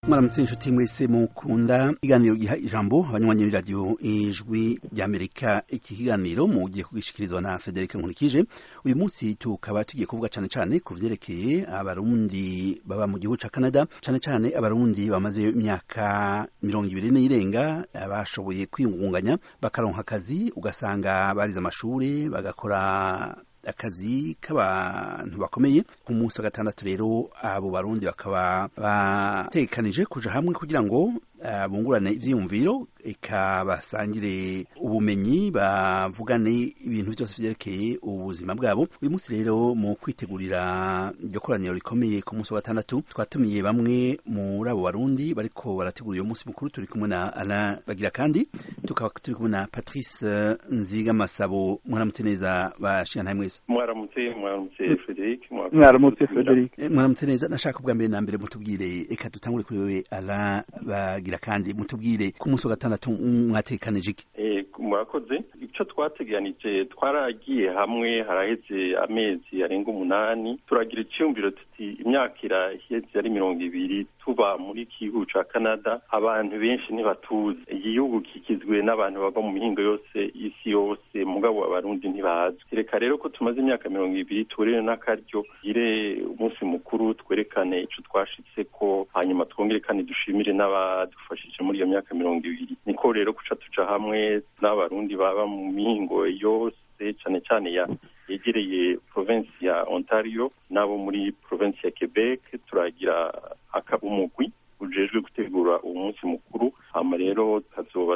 mwaramutse inshuti mwese mukunda ikiganiro giha ijambo abanywanyi b'iradiyo ijwi ry'amerika iki kiganiro mugiye kugishikirizwa na federike nkurikije uyu munsi tukaba tugiye kuvuga cane cane ku vyerekeye abarundi baba mu gihugu ca canada cane cane abarundi bamazeyo imyaka mirongo ibiri n'irenga bashoboye kwiyungunganya bakaronka akazi ugasanga barize amashure bagakora akazi k'abantu bakomeye ku munsi wa gatandatu rero abo barundi bakaba bategekanije kuja hamwe kugira ngo uh, bungurane ivyiyumviro eka basangire ubumenyi bavugane ibintu byose vyerekeye ubuzima bwabo uyu munsi rero mu kwitegurira iryo koraniro rikomeye ku munsi wa gatandatu twatumiye bamwe muri abo barundi bariko barategura uyo munsi mukuru turi kumwe na Alain Bagira kandi tukaba turi kumwe na Patrice Nziga Masabo mwaramutse neza bashikana mwese mwaramutse mwaramutse Frederic mwaramutse Frederic mwaramutse neza nashaka ubwa mbere na mbere mutubwire eka dutangure kuri wewe Alain Bagira kandi mutubwire ku munsi wa gatandatu mwatekanije iki murakoze icyo twateganije twaragiye hamwe haraheze amezi arenga umunani turagira icyumviro tuti imyaka iraheze ari mirongo ibiri tuba muri gihugu ca canada abantu benshi ntibatuzi igihugu kigizwe n'abantu bava mu mihingo yose isi yose mugabo abarundi ntibazi reka rero ko tumaze imyaka mirongo ibiri tuburire n'akaryo gire umunsi mukuru twerekane ico twashitseko hanyuma twongere kandi dushimire n'abadufashije muri iyo myaka mirongo ibiri niko rero kuca tuja hamwe n'abarundi baba mu mihingo yose cane cane ya yegereye province ya ontario n'abo muri province ya quebec turagira umugwi ujejwe gutegura uwo munsi mukuru hama rero tukazoba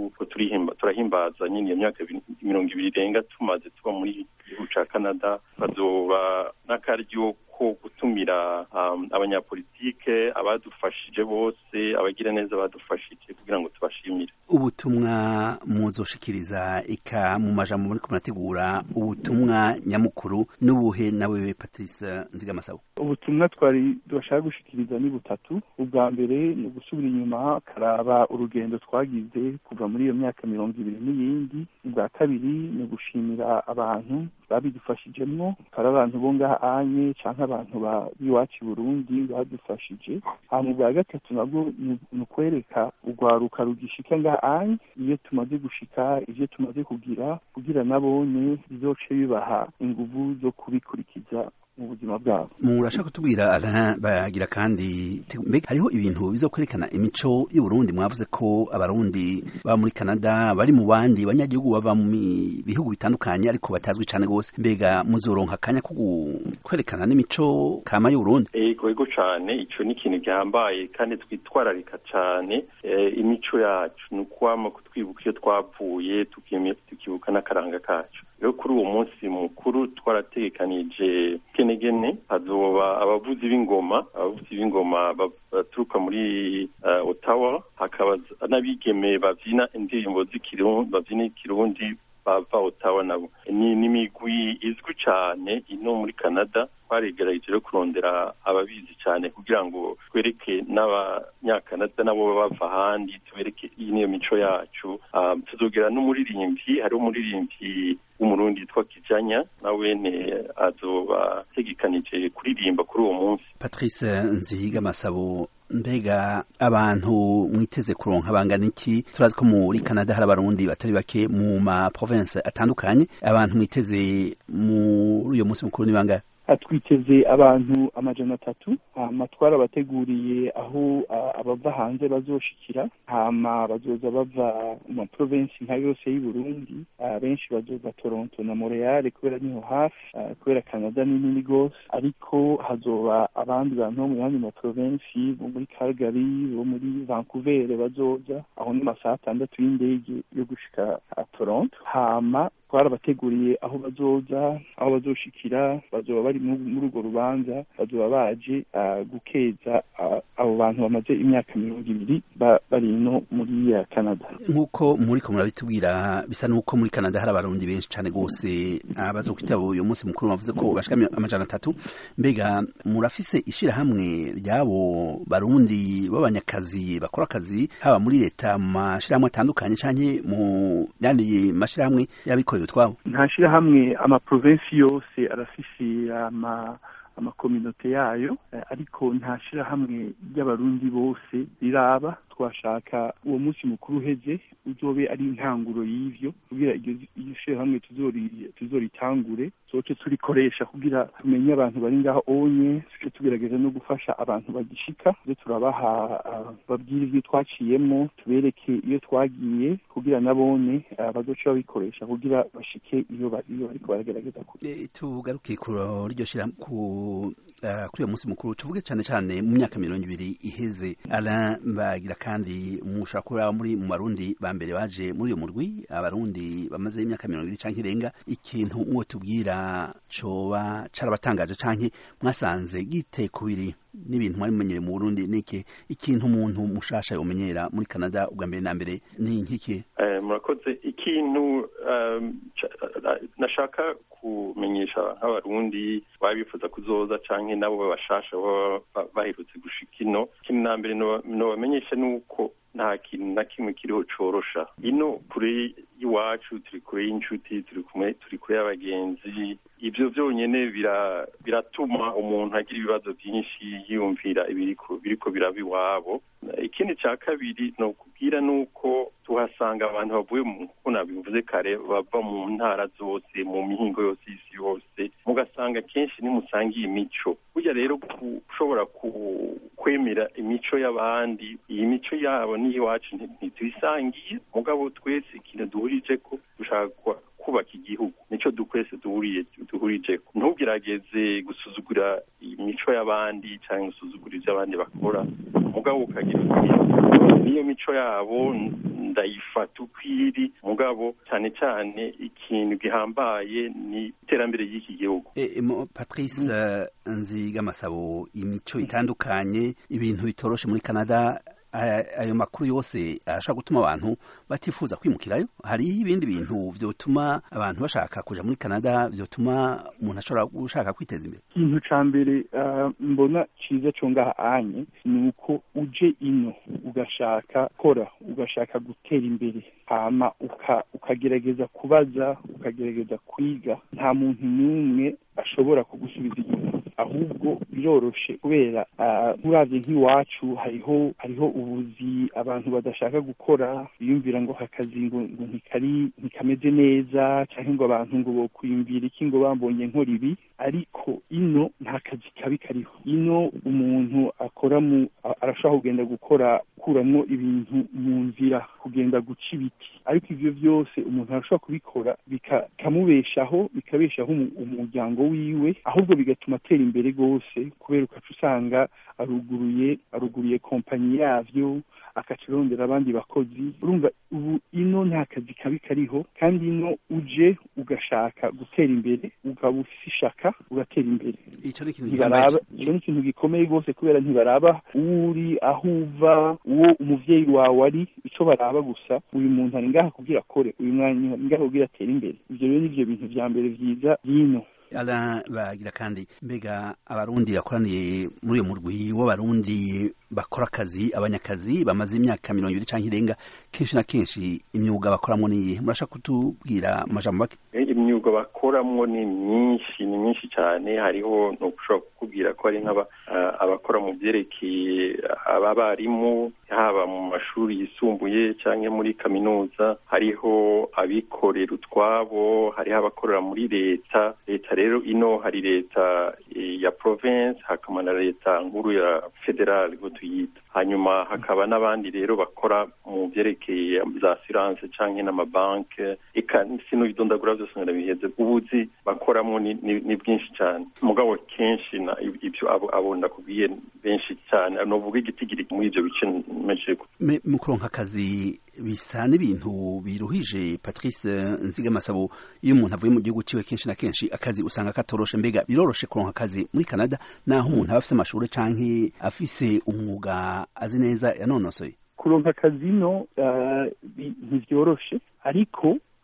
turahimbaza nyine iyo myaka mirongo ibiri irenga tumaze tuba muri gihugu ca canada tukazoba n'akaryo ko gutumira um, abanyapolitike abadufashije bose abagira neza badufashije kugira ngo tubashimire ubutumwa muzoshikiriza eka mu majambo muri kumurategura ubutumwa nyamukuru n'ubuhe nawe Patrice Nzigamasabo ubutumwa twari bashaka gushikiriza ni butatu ubwa mbere ni ugusubira inyuma karaba urugendo twagize kuva muri iyo myaka mirongo ibiri n'iyindi ubwa kabiri ni ugushimira abantu babidufashijemwo kari abantu bo ngaha anye canke abantu b'iwacu i burundi badufashije hama ubwa gatatu nabwo ni ukwereka urwaruka rugishika ngaha anye iyo tumaze gushika ivyo tumaze kugira kugira nabone bizoce bibaha inguvu zo kubikurikiza mu buzima bwabo murashaka kutubwira Alain bagira kandi mbega hariho ibintu bizo kwerekana imico y'Uburundi mwavuze ko abarundi baba muri Canada bari mu bandi banyagihugu bava mu bihugu bitandukanye ariko batazwi cyane gose mbega muzoronka akanya ko kwerekana n'imico kama y'Uburundi ego ego cane ico ni ikintu gihambaye kandi twitwararika cane e, imico yacu ni ukwama kutwibuka iyo twavuye tukibuka n'akaranga kacu rero kuri uwo munsi mukuru twarategekanije genegene hazoba abavuzi b'ingoma abavuzi b'ingoma baturuka muri uh, ottawa hakaba n'abigeme bavyina indirimbo z'ikirundi bavyina ikirundi bava ottawa nabo ni n'imigwi izwi cane ino muri canada twaregerageje rero kurondera ababizi cyane kugira ngo twereke n'abanyakanada nabo bava ahandi tubereke iyi niyo mico yacu um, tuzogera n'umuririmbyi hariho umuririmbyi w'umurundi yitwa kijanya nawene azoba ategekanije kuririmba kuri uwo munsi patrice nzihiga masabo mbega abantu mwiteze kuronka bangana iki turazi ko muri canada hari abarundi batari bake mu ma province atandukanye abantu mwiteze muri uyo munsi mukuru ni bangahe twiteze abantu amajana atatu hama twarabateguriye aho abava hanze bazoshikira hama bazoza bava mu maprovensi nka yose y'i Burundi benshi bazoza Toronto na Montreal kubera niho hafi kubera Canada ni nini gose ariko hazoba abandi bantu bo mu yandi maprovensi bo muri Calgary bo muri Vancouver bazoza aho ni masaha atandatu y'indege yo gushika Toronto hama twarabateguriye aho bazoza aho bazoshikira bazoba bari muri urwo rubanza bazoba baje gukeza abo bantu bamaze imyaka mirongo ibiri bari ino muri canada nk'uko muri ko murabitubwira bisa n'uko muri canada hari abarundi benshi cyane rwose bazokwitaba uyu munsi mukuru bavuze ko bashika amajana atatu mbega murafise ishirahamwe ry'abo barundi b'abanyakazi bakora akazi haba muri leta mu mashirahamwe atandukanye canke mu yandi mashirahamwe y'abikorera utwabo nta shirahamwe amaprovensi yose arafise ama amakominote yayo ariko nta shirahamwe ry'abarundi bose riraba twashaka uwo munsi mukuru uheze uzobe ari intanguro y'ivyo kugira iryo shirahamwe tuzoritangure soce turikoresha kugira tumenye abantu bari ngaho onye tuce tugerageza no gufasha abantu bagishika ivyo turabaha babwira ivyo twaciyemo tubereke iyo twagiye kugira nabone bazoca babikoresha kugira bashike iyo bariko baragerageza tugaruke kuryo shira ku kuri uyo munsi mukuru tuvuge cyane cyane mu myaka mirongo ibiri iheze Alain Bagira kandi mushobora kuba muri mu barundi ba mbere baje muri uyo murwi abarundi bamaze imyaka mirongo ibiri canke irenga ikintu mwo tubwira coba carabatangaje canke mwasanze giteye kubiri n'ibintu mwari mumenyere mu Burundi niki ikintu umuntu mushasha yomenyera muri Canada ubwa mbere na mbere ni nkiki murakoze ikintu nashaka kumenyesha nk'abarundi baba bifuza kuzoza canke nabo babashasha baba baherutse gushika ino ikintu na mbere nobamenyesha ni uko nta kintu na kimwe kiriho corosha ino kure y'iwacu turi kure y'inshuti turi kumwe turi kure y'abagenzi ivyo vyonyene biratuma umuntu agira ibibazo vyinshi yiyumvira ibiriko biriko biraba iwabo ikindi ca kabiri ni ukubwira nuko tuhasanga abantu bavuye nkuko nabivuze kare bava mu ntara zose mu mihingo yose y'isi yose mugasanga kenshi nimusangiye imico burya rero ushobora kwemera imico y'abandi iyi mico yabo n'iyiwacu ntituyisangiye mugabo twese ikintu duhurije ko dushaka kubaka igihugu nico dukwese duhuriye duhurije ntugerageze gusuzugura imico y'abandi cyangwa gusuzugura ibyo abandi bakora mugabo ukagira niyo mico yabo ndayifata uko iri mugabo cyane cyane ikintu gihambaye ni iterambere ry'iki gihugu patrice nzigamasabo imico itandukanye ibintu bitoroshe muri canada ayo makuru yose arashobora gutuma abantu batifuza kwimukirayo hariho ibindi bintu vyotuma abantu bashaka kuja muri canada vyotuma umuntu ashobora gushaka kwiteza imbere ikintu ca mbere mbona ciza co ngaha anye ni uko uje ino ugashaka kora ugashaka gutera imbere hama ukagerageza kubaza ukagerageza kwiga nta muntu n'umwe ashobora kugusubiza inyuma ahubwo biroroshe kubera uravye nk'iwacu hariho hariho ubuzi abantu badashaka gukora biyumvira ngo akazi ngo ngo ntikari ntikameze neza canke ngo abantu ngo bokwiyumvira iki ngo bambonye nkora ibi ariko ino nta kazi kabi kariho ino umuntu akora mu arashobora kugenda gukora kuramwo ibintu mu nzira kugenda guca ibiti ariko ivyo vyose umuntu arashobora kubikora bikamubeshaho bikabeshaho umuryango wiwe ahubwo bigatuma atera imbere rwose kubera ukaca usanga aruguruye aruguruye kompanyi yavyo akacirondera abandi bakozi urumva ubu ino nta kazi kabi kariho kandi ino uje ugashaka gutera imbere ukaba ufise ishaka ugatera imbere ico ni ikintu ntibaraba ico ni ikintu gikomeye rwose kubera ntibaraba uwo uri aho uva uwo umuvyeyi wawe ari ico baraba gusa uyu muntu ari ngaha kugira akore uyu mwanya ari ngaha kugira atere imbere ivyo rero nivyo bintu vya mbere vyiza vyino Alain bagira kandi mbega abarundi bakoraniye muri uyo murwi w'abarundi bakora akazi abanyakazi bamaze imyaka mirongo ibiri canke irenga kenshi na kenshi imyuga bakoramwo niyihe murashaka kutubwira amajambo make imyuga bakoramwo ni myinshi ni myinshi cyane hariho ntushobora kukubwira ko hari nk'aba abakora mu byerekeye abarimu haba mu mashuri yisumbuye cyangwa muri kaminuza hariho abikorera utwabo hariho abakorera muri leta leta rero ino hari leta ya province hakaba na leta nkuru ya federal ngo tuyita hanyuma hakaba n'abandi rero bakora mu byerekeye za assurance cyangwa n'amabanke eka sinubidondagura byose ndarabiheze ubuzi bakoramo ni, ni, ni bwinshi cyane mugabo kenshi na ibyo abo abonda kubwiye benshi cyane novuga igitigiri muri ibyo bice meje mu kuronka akazi bisa n'ibintu biruhije Patrice Nzigamasabo iyo umuntu avuye mu gihugu ciwe kenshi na kenshi akazi usanga katoroshe mbega biroroshe kuronka akazi muri Canada naho umuntu aba afise amashuri canke afise umwuga azi neza yanonosoye kuronka akazi no uh, ntivyoroshe ariko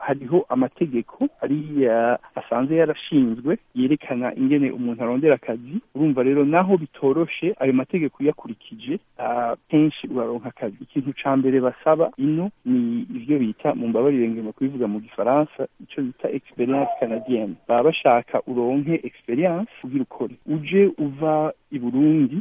hariho amategeko ariya asanzwe yarashinzwe yerekana ingene umuntu arondera akazi urumva rero naho bitoroshe ayo mategeko uyakurikije kenshi uraronka akazi ikintu ca mbere basaba ino ni ivyo bita mu mbabarire ngema kubivuga mu gifaransa ico bita experience canadienne baba bashaka uronke experience kugira ukore uje uva i burundi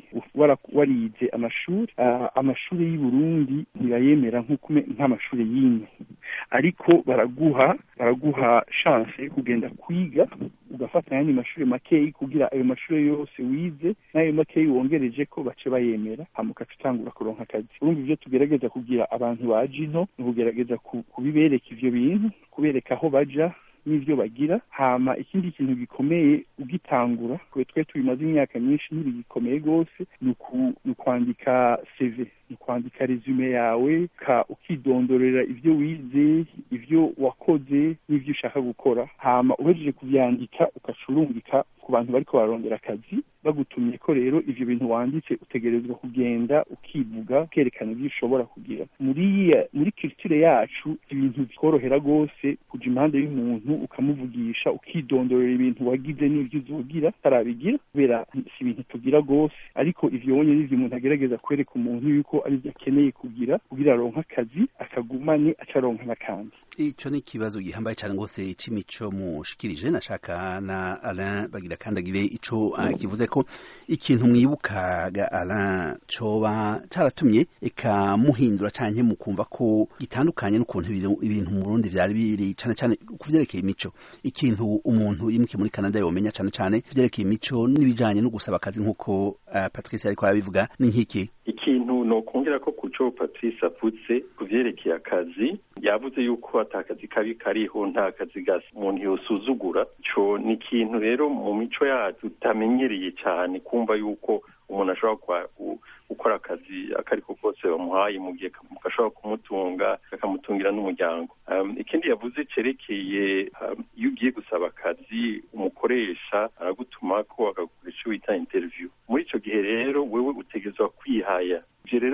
warize amashuri amashuri y'i burundi ntibayemera nk'amashuri y'ino ariko baraguha baraguha chance yo kugenda kwiga ugafata ayandi mashuri makeyi kugira ayo mashuri yose wize n'ayo makeyi wongereje ko bace bayemera hama ugaca utangura kuronka akazi urumva ivyo tugerageza kugira abantu baje ino ni ukugerageza kubibereka ivyo bintu kubereka aho baja n'ivyo bagira hama ikindi kintu gikomeye ugitangura kwe twe tubimaze imyaka myinshi ntibigikomeye rwose ni ukwandika cv ni kwandika resume yawe ka ukidondorera ivyo wize ivyo wakoze n'ivyo ushaka gukora hama uhejeje kuvyandika ukacurungika ku bantu bariko bararondera akazi bagutumye ko rero ivyo bintu wanditse utegerezwa kugenda ukivuga ukerekana ivyo ushobora kugira muri muri culture yacu ibintu bikorohera rwose kuja impande y'umuntu ukamuvugisha ukidondorera ibintu wagize n'ivyo uzogira utarabigira kubera si ibintu tugira rwose ariko ivyo wonye n'ivyo umuntu agerageza kwereka umuntu yuko arivyo akeneye kugira kugira aronke akazi akagumane acaronka n'akandi ico ni ikibazo gihambaye cane rwose c'imico mushikirije nashaka na Alain bagira kandagire ico uh, kivuze ko ikintu mwibukaga Alain coba caratumye eka muhindura canke mukumva ko gitandukanye n'ukuntu ibintu mu Burundi vyari biri cane cane kuvyerekeye imico ikintu umuntu yimukiye muri Canada yomenya cane cane vyerekeye imico n'ibijanye no gusaba akazi nk'uko uh, Patrice ariko arabivuga ni nk'iki ikintu nokongera ko kuco Patrice avutse kuvyerekeye akazi yavuze yuko atakazi kabi kariho nta kazi gasa umuntu yosuzugura ico ni ikintu rero mu mico yacu tutamenyereye cyane kumva yuko umuntu ashobora gukora akazi akariko kose bamuhaye mu gihe gashobora kumutunga kakamutungira n'umuryango ikindi yavuze cerekeye iyo ugiye gusaba akazi umukoresha aragutuma ko akagukoresha icyo bita interview muri ico gihe rero wewe utegerezwa kwihaya ivyo rero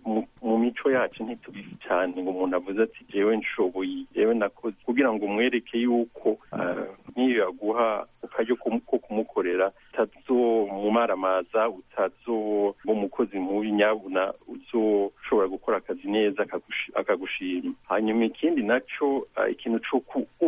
mu mico yacu ntitubizi cyane ngo umuntu avuze ati jewe nshoboye jewe nakoze kugira ngo umwereke yuko nk'iyo yaguha akaryo ko kumukorera utazomumaramaza utazoba umukozi mubi nyabuna uzoshobora gukora akazi neza akagushima hanyuma ikindi naco ikintu co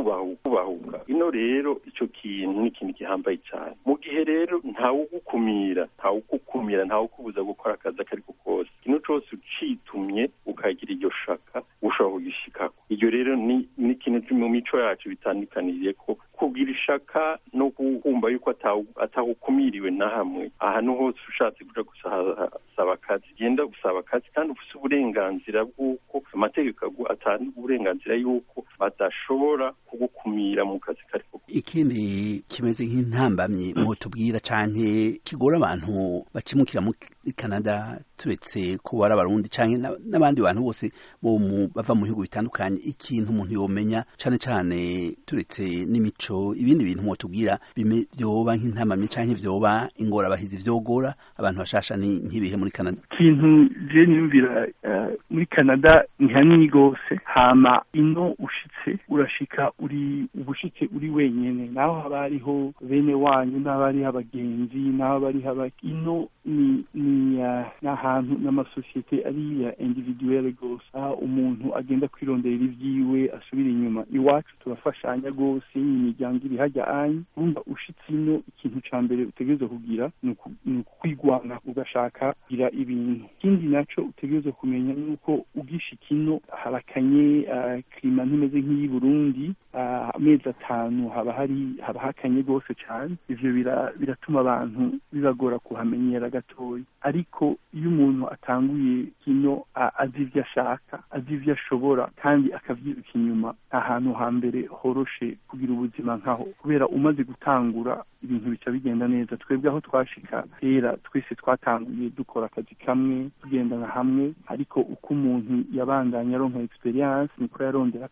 kubahuka ino rero ico kintu ni ikintu gihambaye cyane mu gihe rero ntawugukumira ntawugukumira ntawukubuza gukora akazi akariko kose ikintu cose ucitumye ukagira iryo shaka ushobora kugishikako iryo rero ni ikintu mu mico yacu bitandukaniriye ko kugira ishaka no kumva yuko atahukumiriwe na hamwe ahantu hose ushatse kuja gusaba akazi genda gusaba akazi kandi ufise uburenganzira bw'uko amategeko atanga uburenganzira y'uko badashobora kugukumira mu kazi kariko ikindi kimeze nk'intambamyi mutubwira canke kigora abantu bacimukira muri Canada turetse ko bari abarundi canke n'abandi bantu bose bava mu bihugu bitandukanye ikintu umuntu yomenya cane cane turetse n'imico ibindi bintu mutubwira vyoba nk'intambamyi canke vyoba ingorabahizi vyogora abantu bashasha ni nk'ibihe muri Canada ikintu je niyumvira muri Canada ni hanini gose hama ino ushitse urashika uri ubushitse uri wenyene naho haba hariho bene wanyu n'aba hariho abagenzi n'aba hariho aba ino ni ni n'ahantu n'amasosiyete ari ya individuelle gose aho umuntu agenda kwironderera ivyiwe asubira inyuma iwacu turafashanya gose imiryango iri hajya anyi urumva ushitse ino ikintu ca mbere utegerezwa kugira ni ukwigwana ugashaka kugira ibintu ikindi naco utegerezwa kumenya nuko ugishika ino harakanye klima ntimeze nk'iyi Burundi amezi atanu haba hari haba hakanye gose cane ivyo biratuma abantu bibagora kuhamenyera gatoya ariko iyo umuntu atanguye kino azi ivyo ashaka azi ivyo ashobora kandi akavyiruka inyuma ahantu hambere horoshe kugira ubuzima nkaho kubera umaze gutangura ibintu bica bigenda neza twebwe aho twashika kera twese twatanguye dukora akazi kamwe tugendana hamwe ariko uko umuntu yabandanya aronka experience niko yarondera kandi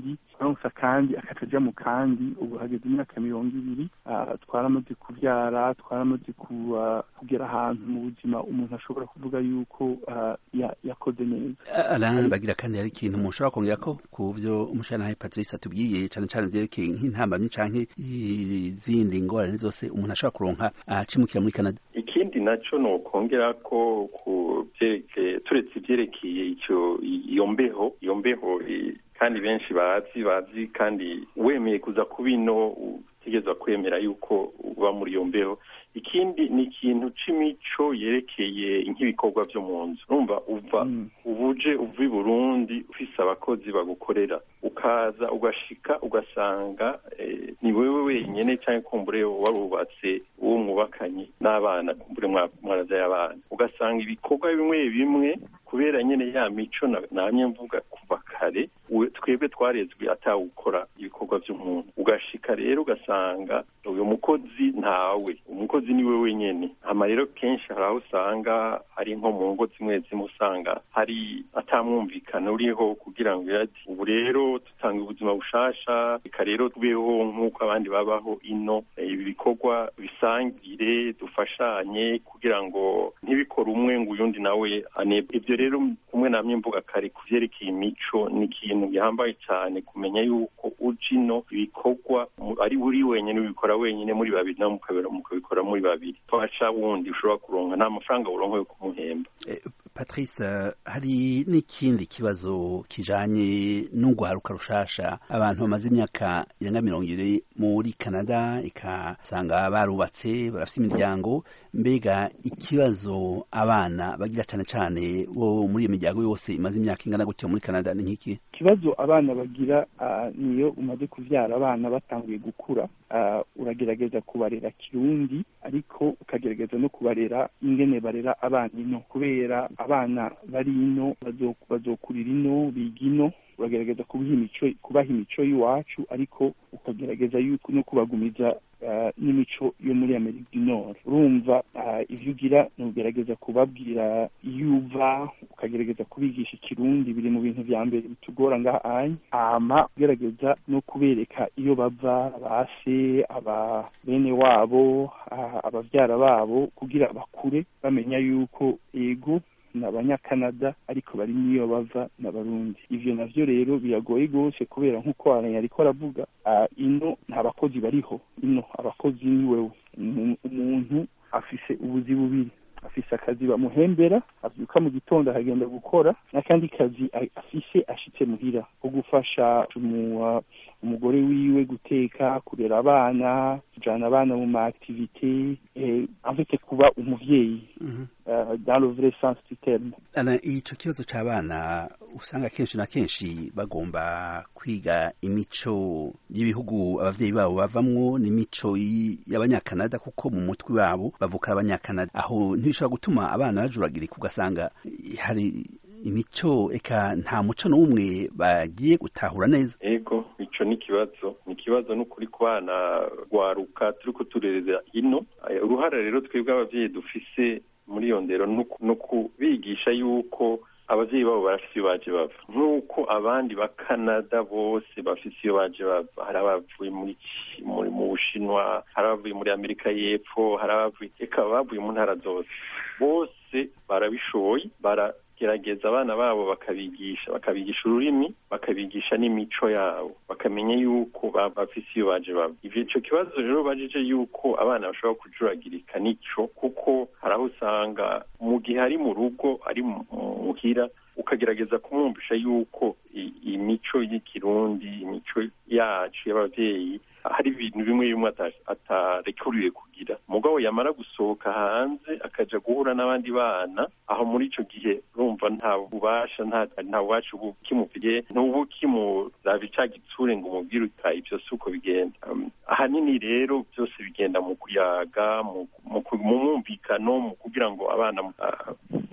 kandi aronsa kandi akaja mu kandi ubu hageze imyaka mirongo ibiri twaramaze kubyara twaramaze kugera ahantu mu buzima umuntu ashobora kuvuga yuko yakoze neza alain bagira kandi hari ikintu mushobora kongera ko ku byo umushanahaye patrice atubwiye cyane cyane byerekeye nk'intambamyi canke izindi ngorane zose umuntu ashobora kuronka acimukira muri canada ikindi naco ni ukongera ko ku byerekeye turetse ibyerekeye icyo iyo mbeho iyo mbeho kandi benshi bazi bazi kandi wemeye kuza ku bino utegerezwa kwemera yuko uba muri iyo mbeho ikindi ni ikintu c'imico yerekeye nk'ibikorwa byo mu nzu urumva uva ubuje uva i burundi ufise abakozi bagukorera ukaza ugashika ugasanga ni wewe wenyene cyangwa kumbure warubatse uwo mwubakanye n'abana kumbure mwaravyaye abana ugasanga ibikorwa bimwe bimwe kubera nyene ya mico namye mvuga kuva kare twebwe twarezwe atawukora ibikorwa by'umuntu ugashika rero ugasanga uyu mukozi ntawe umukozi ni we wenyene hama rero kenshi hari aho usanga hari nko mu ngo zimwe zimwe usanga hari atamwumvikana uriho kugira ngo ati ubu rero dutanga ubuzima bushasha reka rero tubeho nk'uko abandi babaho ino ibi bikorwa bisangire dufashanye kugira ngo ntibikore umwe ngo uyundi nawe anebwe ibyo rero kumwe namye mvuga kare ku vyerekeye imico ni ikintu gihambaye cyane kumenya yuko uje ino ibikorwa ari uri wenyine ubikora wenyine muri babiri nawe mukabikora muri babiri twasha wundi ushobora kuronka nta mafaranga uronka yo kumuhemba patrice hari n'ikindi kibazo kijanye n'urwaruka rushasha abantu bamaze imyaka irenga mirongo ibiri muri canada ikasanga barubatse barafite imiryango mbega ikibazo abana bagira cyane cyane bo muri iyo miryango yose imaze imyaka ingana gutya muri canada ni nk'iki ikibazo abana bagira niyo umaze kubyara abana batanguye gukura uragerageza kubarera kirundi ariko ukagerageza no kubarera ingene barera abana ino kubera abana bari ino bazokurira ino biga ino uragerageza kubaha imico y'iwacu ariko ukagerageza no kubagumiza n'imico yo muri amerika du nord urumva ibyo ugira ni ugerageza kubabwira iyo uva ukagerageza kubigisha ikirundi biri mu bintu vya mbere bitugora ngaha anya hama ugerageza no kubereka iyo bava base aba bene wabo abavyara babo kugira bakure bamenya yuko ego ni abanyakanada ariko bari n'iyo bava n'abarundi ivyo navyo rero biragoye rwose kubera nk'uko ariko aravuga ino nta bakozi bariho ino abakozi ni wewe umuntu afise ubuzi bubiri afise akazi bamuhembera avyuka mu gitondo akagenda gukora n'akandi kazi afise ashitse muhira ko gufasha umugore wiwe guteka kurera abana kujana abana mu ma activite afite kuba umuvyeyi dans le vrai sens du terme ico kibazo c'abana usanga kenshi na kenshi bagomba kwiga imico y'ibihugu abavyeyi babo bavamwo n'imico y'abanyakanada kuko mu mutwe wabo bavuka abanyakanada aho ntibishobora gutuma abana bajuragirika ugasanga hari imico eka nta muco n'umwe bagiye gutahura neza ego ico ni ikibazo ni ikibazo n'ukuri ku bana rwaruka turiko turerera ino uruhara rero twebwe abavyeyi dufise muri iyo ndero ni ukubigisha yuko abavyeyi babo barafise iyo baje bava nk'uko abandi ba canada bose bafise iyo baje bava hari abavuye muri mu bushinwa hari abavuye muri amerika y'epfo hari abavuye eka bavuye mu ntara zose bose barabishoboye bara gerageza abana babo bakabigisha bakabigisha ururimi bakabigisha n'imico yabo bakamenya yuko bafise iyo baje bava ivyo ico kibazo rero bajije yuko abana bashobora kujuragirika nico kuko hari aho usanga mu gihe ari mu rugo ari muhira ukagerageza kumwumvisha yuko imico y'ikirundi imico yacu y'abavyeyi hari ibintu bimwe bimwe atarekuriwe kugira mugabo yamara gusohoka hanze akaja guhura n'abandi bana aho muri ico gihe urumva nta bubasha nta bubasha ubu kimuvire ntubu kimuraba ica gitsure ngo umubwire uta ivyo si uko bigenda ahanini rero byose bigenda mu kuyaga mu mwumvikano mu kugira ngo abana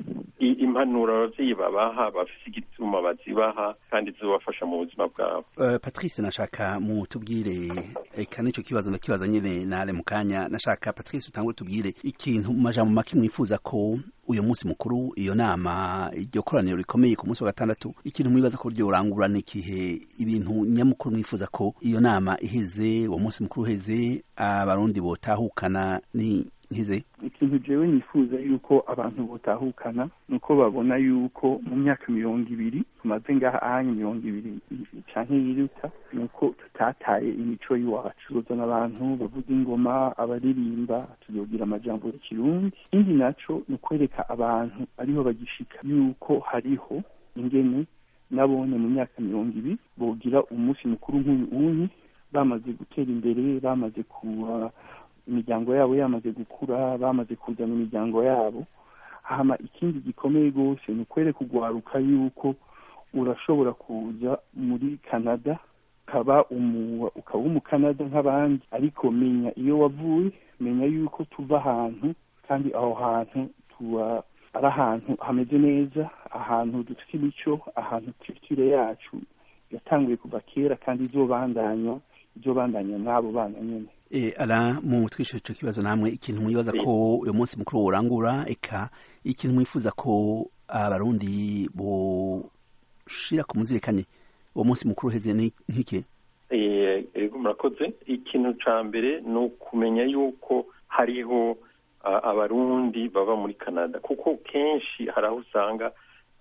impanuro abavyeyi babaha bafise igituma bazibaha kandi zibafasha mu buzima bwabo uh, patrice nashaka mutubwire eka nico kibazo ndakibaza nyene nale mu kanya nashaka patrice utangure tubwire ikintu mu majambo make mwifuza ko uyu munsi mukuru iyo nama iryo koraniro rikomeye ku munsi wa gatandatu ikintu mwibaza ko ryorangura n'ikihe ibintu nyamukuru mwifuza ko iyo nama iheze uwo munsi mukuru uheze abarundi botahukana ni nkize ikintu jewe nifuza yuko abantu botahukana nuko babona yuko mu myaka mirongo ibiri tumaze ngaha ahanye mirongo ibiri canke yiruta nuko tutataye imico y'iwacu tuzozana abantu bavuga ingoma abaririmba tuzogira amajambo y'ikirundi ikindi naco ni ukwereka abantu ariho bagishika yuko hariho ingene nabone mu myaka mirongo ibiri bogira umunsi mukuru nk'uyu unyi bamaze gutera imbere bamaze kuba imiryango yabo yamaze gukura bamaze kuzana imiryango yabo hama ikindi gikomeye rwose ni ukwereka ugwaruka yuko urashobora kuza muri canada ukaba ukaba umukanada nk'abandi ariko menya iyo wavuye menya yuko tuva ahantu kandi aho hantu tuba ari ahantu hameze neza ahantu dufite imico ahantu culture yacu yatanguye kuva kera kandi izobandanya izobandanya n'abo bana nyene E, ala mu twishyura icyo kibazo namwe ikintu mwibaza ko uyu munsi mukuru worangura eka ikintu mwifuza ko abarundi boshira ku muzirikanye uwo munsi mukuru uheze nk'iki ego murakoze ikintu ca mbere ni ukumenya yuko hariho abarundi baba muri canada kuko kenshi hari aho usanga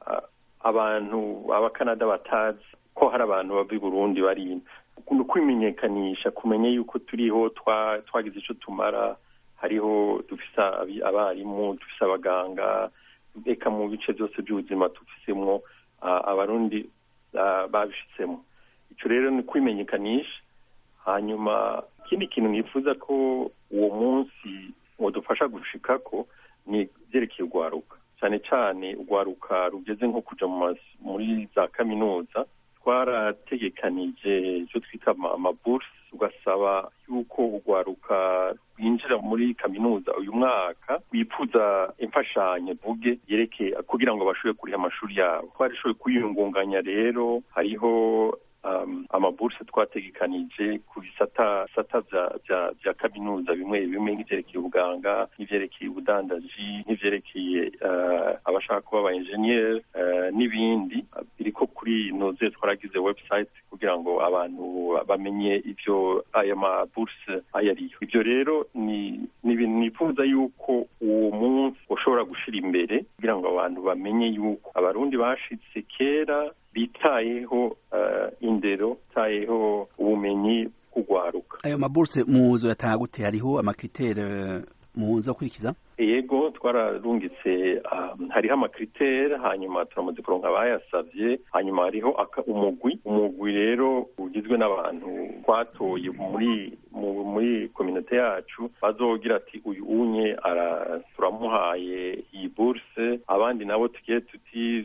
abantu abakanada batazi ko hari abantu bava i burundi bari ni kwimenyekanisha kumenya yuko turiho twagize icyo tumara hariho dufise abarimu dufise abaganga reka mu bice byose by'ubuzima dufisemo abarundi babishitsemo icyo rero ni kwimenyekanisha hanyuma ikindi kintu nifuza ko uwo munsi wadufasha gushika ko ni byerekeye urwaruka cyane cyane urwaruka rugeze nko kuja muri za kaminuza twarategekanije icyo twita amabursi ugasaba yuko urwaruka rwinjira muri kaminuza uyu mwaka wifuza imfashanyo vuge yerekeye kugira ngo bashobore kuriha amashuri yabo twarishoboye kuyungunganya rero hariho um, amaburse twategekanije ku bisata sata vya kaminuza bimwe bimwe nk'ivyerekeye ubuganga nk'ivyerekeye ubudandaji nk'ivyerekeye uh, abashaka kuba aba engineer uh, n'ibindi biriko kuri noze twaragize website kugira ngo abantu bamenye ivyo aya maburse ayo ariyo ivyo rero ni ni ibintu nifuza yuko uwo munsi ushobora gushira imbere kugira ngo abantu bamenye yuko abarundi bashitse kera bitayeho uh, indero bitayeho ubumenyi kugwaruka ayo maburse muzo yatanga gute hariho amakritere muzo kurikiza yego twararungitse um, hariho amakritere hanyuma turamaze kuronka abayasavye hanyuma hariho umugwi umugwi rero ugizwe n'abantu twatoye muri muri kominote yacu bazogira ati uyu unye turamuhaye iyi burse abandi nabo tugiye tuti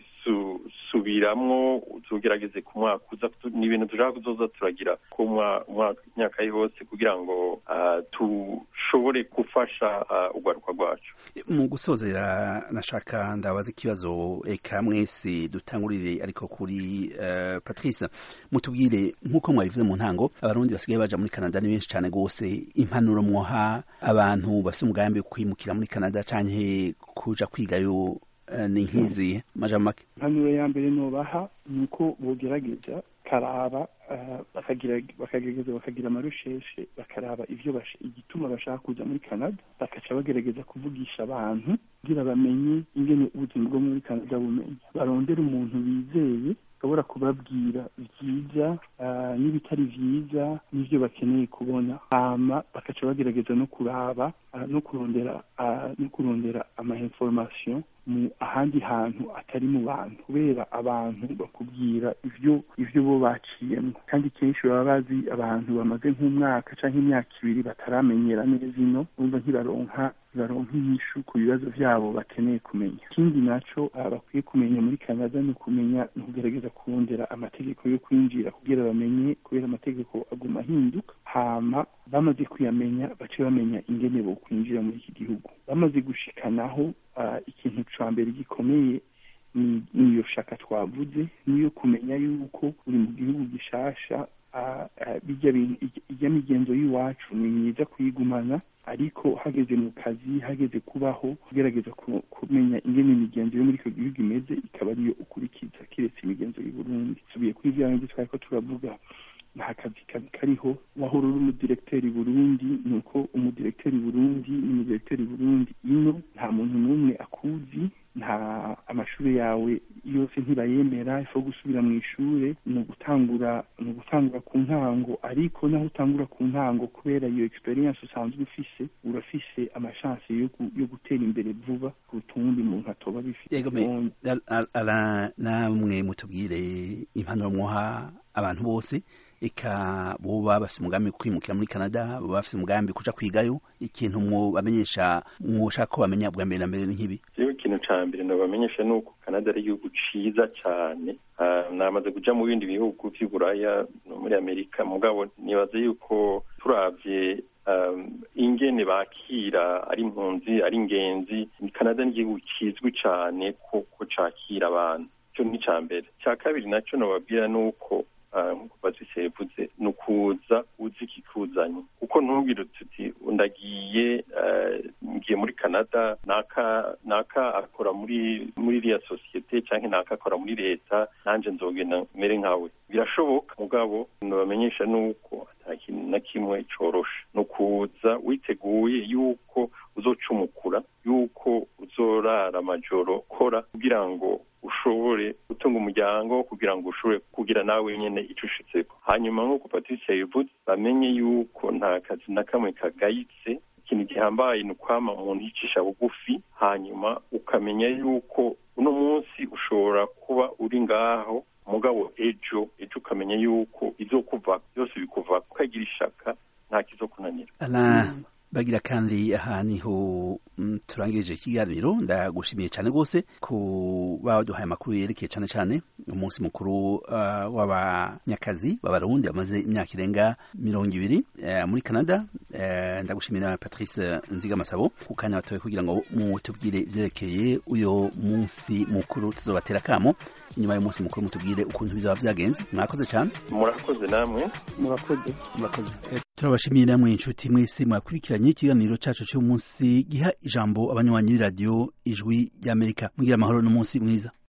subiramwo tugerageze ku mwaka uza ni ibintu dushaka kuzoza turagira ku myaka yose kugira ngo dushobore gufasha urwaruka rwacu mu gusozera nashaka ndabaza ikibazo eka mwese dutangurire ariko kuri uh, patrice mutubwire nk'uko mwabivuze mu ntango abarundi basigaye baja muri canada ni benshi cyane rwose impanuro mwoha abantu bafite umugambi wo kwimukira muri canada canke kuja kwigayo ni nk'izi maja make impanuro ya mbere nobaha ni uko bogerageza karaba bakagerageza bakagira amarusheshe bakaraba ivyo igituma bashaka kuja muri canada bakaca bagerageza kuvugisha abantu kugira bamenye ingene ubuzima bwo muri canada bumenya barondera umuntu bizeye ashobora kubabwira vyiza n'ibitari vyiza n'ivyo bakeneye kubona hama bakaca bagerageza no kuraba no kurondera no kurondera ama information mu ahandi hantu atari mu bantu kubera abantu bakubwira ivyo ivyo bo baciyemo kandi kenshi baba bazi abantu bamaze nk'umwaka canke imyaka ibiri bataramenyera neza ino urumva ntibaronka baronka inyishu ku bibazo vyabo bakeneye kumenya ikindi naco bakwiye kumenya muri canada ni ukumenya ni ukugerageza kurondera amategeko yo kwinjira kugira bamenye kubera amategeko aguma ahinduka hama bamaze kuyamenya bace bamenya ingene bo kwinjira muri iki gihugu bamaze gushikanaho uh, ikintu ca mbere gikomeye niyo shaka twavuze niyo kumenya yuko uri mu gihugu gishasha ijya migenzo y'iwacu ni myiza kuyigumana ariko hageze mu kazi hageze kubaho kugerageza kumenya ingene imigenzo yo muri icyo gihugu imeze ikaba ariyo ukurikiza kiretse imigenzo y'u Burundi tubiye kuri bya bindi twari ko turavuga nta kazi kazi kariho wahora uri umudiregiteri burundi ni uko umudiregiteri burundi n'umudiregiteri burundi ino nta muntu n'umwe akuzi nta amashuri yawe yose ntibayemera ifu gusubira mu ishure ni ugutangura ni ugutangura ku ntango ariko naho utangura ku ntango kubera iyo experience usanzwe ufise urafise amashansi yo, yo gutera imbere vuba kuruta uwundi muntu atoba bifite ala namwe mutubwire impanuro mwoha abantu bose eka boba bafite umugambi kwimukira muri canada boba bafite umugambi kuja kwigayo ikintu mwobamenyesha mwoshaka ko bamenya bwa mbere na mbere nk'ibi jewe ikintu ca mbere nobamenyesha ni uko canada ari igihugu ciza cane namaze kuja mu bindi bihugu vy'uburaya no muri amerika mugabo nibaza yuko turavye ingene bakira ari impunzi ari ingenzi canada ni igihugu kizwi cane ko cakira abantu ico ni ica mbere ica kabiri naco nobabwira ni uko nk'uko patrice yavuze ni ukuza uzi ikikuzanye kuko ntubwire tuti ndagiye ngiye muri canada naka naka akora muri muri iriya sosiyete cyangwa naka akora muri leta nanjye nzogenda mere nkawe birashoboka mugabo nabamenyesha nuko nta kintu na kimwe coroshe ni ukuza witeguye yuko uzocumukura yuko uzorara amajoro kora kugira ngo ushobore gutunga umuryango kugira ngo ushobore kugira nawe nyene ico ushitseko hanyuma nk'uko patricia yabivuze bamenye yuko nta kazi na kamwe kagayitse ikintu gihambaye ni ukwama umuntu yicisha bugufi hanyuma ukamenya yuko uno munsi ushobora kuba uri ngaho mugabo ejo ejo ukamenya yuko izokuva byose bikuva ukagira ishaka nta kizokunanira bagira kandi aha niho turangirije ikiganiro ndagushimiye cyane rwose kuba waduhaye amakuru yerekeye cyane cyane umunsi mukuru w'abanyakazi b'abarundi bamaze imyaka irenga mirongo ibiri muri canada ndagushimiye na patrice nzigamasabo ku kanya batoye kugira ngo mutubwire ibyerekeye uyo munsi mukuru tuzobatera akamo inyuma y'umunsi mukuru mutubwire ukuntu bizaba byagenze mwakoze cyane murakoze namwe murakoze murakoze turabashimiye namwe inshuti mwese mwakurikiranye ikiganiro cyacu cy'umunsi giha ijambo abanywanyi b'iradiyo ijwi ry'amerika mugira amahoro n'umunsi mwiza